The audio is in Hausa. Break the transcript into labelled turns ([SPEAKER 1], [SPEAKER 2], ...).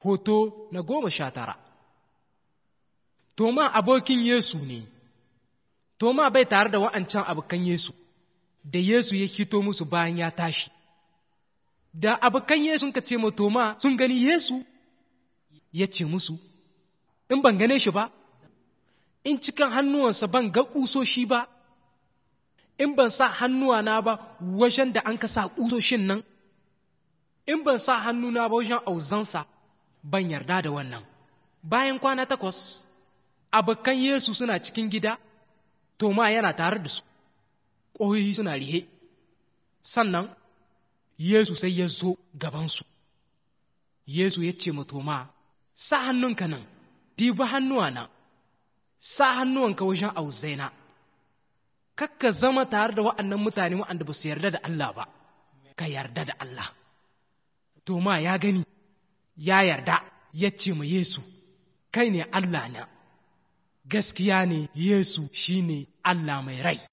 [SPEAKER 1] Hoto na goma sha tara Toma abokin Yesu ne, Toma bai tare da wa'ancan abokan Yesu, da Yesu ya hito musu bayan ya tashi. Da abokan Yesu ka ce ma Toma sun gani Yesu, ya ce musu, In ban gane shi ba, in cikin hannuwansa ban ga ƙusoshi ba, in ban sa hannuwana ba wajen da an ka sa ƙusoshin nan, in ban sa hannuna ba wajen auzansa, ban yarda da wannan. Bayan kwana takwas, abokan Yesu suna cikin gida, Toma yana tare da su, ƙoyoyi suna rihe, sannan Yesu sai ya zo gabansu. Yesu ya ce ma Toma, sa hannunka nan, dibi hannuwa nan, sa hannuwanka wajen auzaina. Kakka zama tare da wa'annan mutane wa'anda ba su yarda da Allah ba, ka yarda da Allah. Toma ya gani, ya yarda, ya ce ma Yesu, kai ne Allah na. Gaskiya ne Yesu shi ne Allah mai rai.